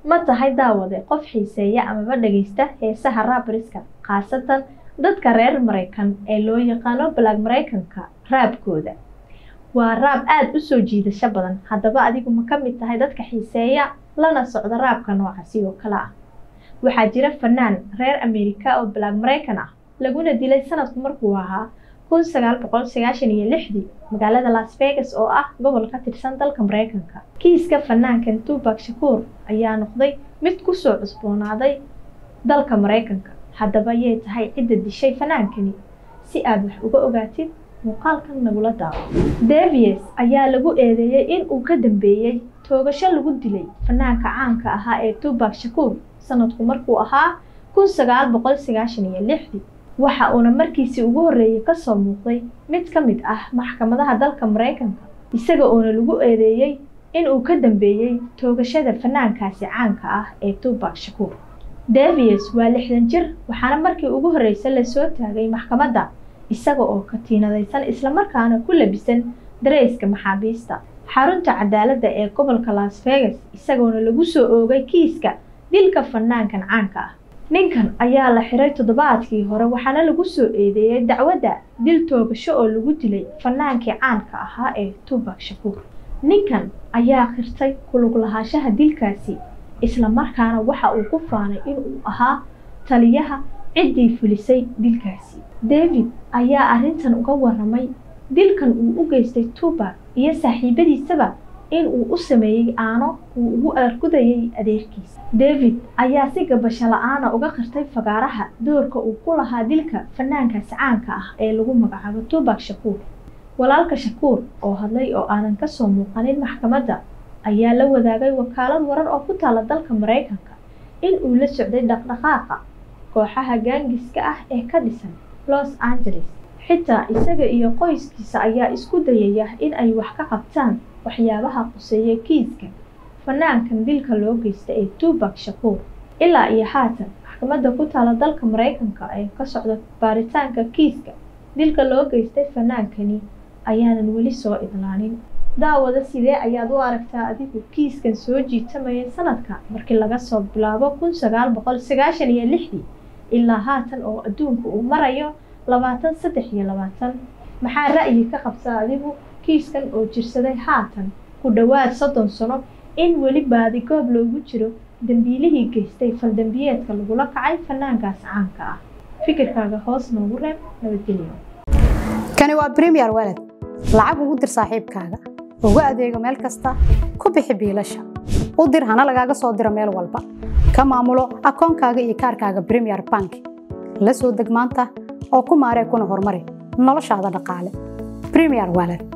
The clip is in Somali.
ma tahay daawade qof xiiseeya amaba dhagaysta heesaha raabariska khaasatan dadka reer maraykan ee loo yaqaano balaag maraykanka raabkooda waa raab aada u soo jiidasho badan haddaba adigu ma ka mid tahay dadka xiiseeya lana socda raabka noocaasi oo kale ah waxaa jira fanaan reer ameerika oo balaag maraykan ah laguna dilay sanadku markuu ahaa kun sagaal boqol sagaashan iyo lixdii magaalada las vegas oo ah gobol ka tirsan dalka maraykanka kiiska fanaankan tubak shakuur ayaa noqday mid kusoo cusboonaaday dalka maraykanka haddaba yay tahay cidda dishay fanaankani si aada wax uga ogaatid muuqaalkan nagula daawo davies ayaa lagu eedeeyey in uu ka dambeeyey toogasho lagu dilay fanaanka caanka ahaa ee tubak shakuur sanadku markuu ahaa kun sagaal boqol sagaashan iyo lixdii waxa uuna markiisii ugu horreeyey kasoo muuqday mid ka mid ah maxkamadaha dalka maraykanka isaga oona lagu eedeeyey in uu ka dambeeyey toogashada fanaankaasi caanka ah ee tubak shakuur davies waa lixdan jir waxaana markii ugu horreysay lasoo taagay maxkamadda isaga oo katiinadaysan islamarkaana ku labisan dareyska maxaabiista xarunta cadaaladda ee gobolka las vegas isagoona lagu soo oogay kiiska dilka fanaankan caanka ah ninkan ayaa la xiray toddobaadkii hore waxaana lagu soo eedeeyey dacwadda dil toogasho oo lagu dilay fanaankii caanka ahaa ee tubak shakuur ninkan ayaa khirtay kulug lahaanshaha dilkaasi islamarkaana waxa uu ku faanay inuu ahaa taliyaha ciddii fulisay dilkaasi david ayaa arrintan uga waramay dilkan uu u geystay tubak iyo saaxiibadiisaba in uu u sameeyey aano uu ugu argudayay adeerkiisa david ayaa si gabasho la-aana uga qirtay fagaaraha doorka uu ku lahaa dilka fanaankaasi caanka ah ee lagu magacaabo tubak shakuur walaalka shakuur oo hadlay oo aanan kasoo muuqanin maxkamadda ayaa la wadaagay wakaalad warar oo ku taala dalka maraykanka in uu la socday dhaqdhaqaaqa kooxaha gaangiska ah ee ka dhisan los angeles xitaa isaga iyo qoyskiisa ayaa isku dayaya in ay wax ka qabtaan waxyaabaha quseeya kiiska fanaankan dilka loo geysta ee tubak shakuur ilaa iyo haatan maxkamadda ku taala dalka maraykanka ee ka socda baaritaanka kiiska dilka loo geystay fanaankani ayaanan weli soo idlaanin daawada sidee ayaad u aragtaa adigu kiiskan soo jiitamaya sanadka markii laga soo bilaabo kun sagaal boqol sagaashan iyo lixdii ilaa haatan oo adduunka uu marayo labaatan saddex iyo labaatan maxaa ra'yi ka qabtaa adigu kiiskan oo jirsaday haatan ku dhowaad soddon sano in weli baadigoob loogu jiro dambiilihii geystay faldambiyeedka lagula kacay fanaankaas caanka ah fikirkaaga hoos noogu reeb nabadgelyo kani waa bremiyer walad lacag ugu dir saaxiibkaaga ugu adeego meel kasta ku bixi biilasha u dir hana lagaaga soo diro meel walba ka maamulo akoonkaaga iyo kaarkaaga bremiyer bank la soo deg maanta oo ku maaree kuna horumari noloshaada dhaqaale bremiyer walad